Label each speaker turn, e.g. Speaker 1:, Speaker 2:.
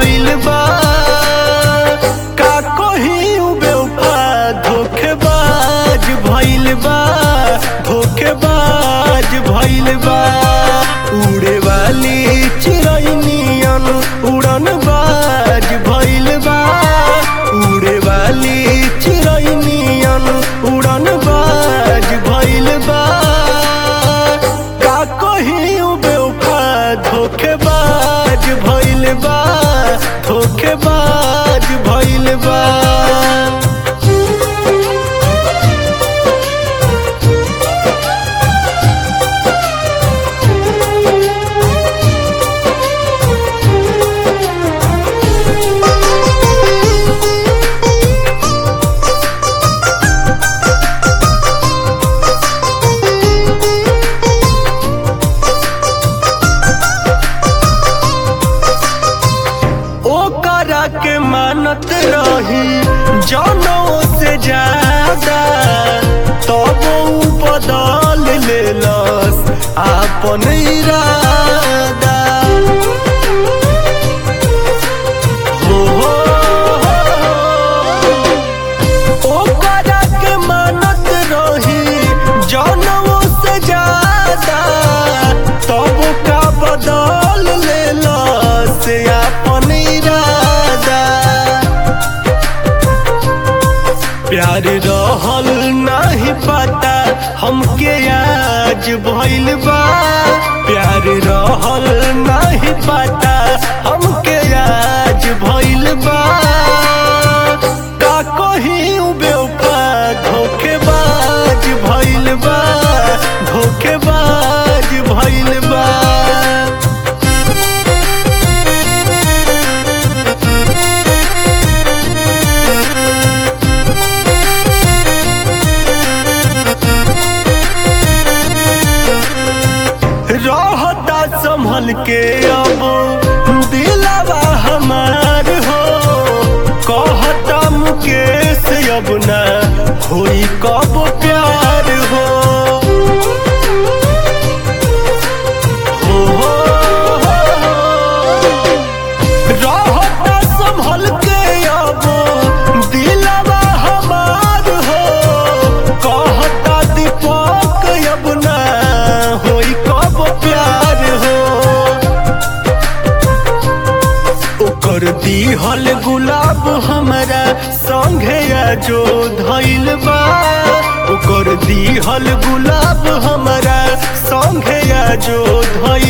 Speaker 1: भइल बा का कही बेवफा धोखेबाज भइल बा धोखेबाज भइल बा उड़े वाली चिरैनियन उड़न बाज भइल बा उड़े वाली चिरैनियन उड़न बाज भइल बा का कही बेवफा धोखेबाज भइल बा धोखेबाज भइल बा ओकरा के मानत रही जनों से ज्यादा तब ऊ बदल लेलस आपन इरादा हो हो हो। ओकरा के मानत रही जनों से ज्यादा तब का बदल लेलस आपन इरादा प्यार रहल नाही पता हमके आज भइल बा प्यार रहल नाही पता हमके आज भइल बा का कही बेवफा धोखेबाज भइल बा धोखेबाज भइल बा रहता संभल के अब दिलावा हमार हो कहता मुकेश अब ना होई कब प्यार हो हो, हो, हो, हो। रहता संभल के अब दिलावा हमार हो कहता दीपक अब ना होई कब प्यार हो ओकर दिहल गुलाब हमरा संगे जो धइल बा ओकर दिहल गुलाब हमरा संगे जो धइल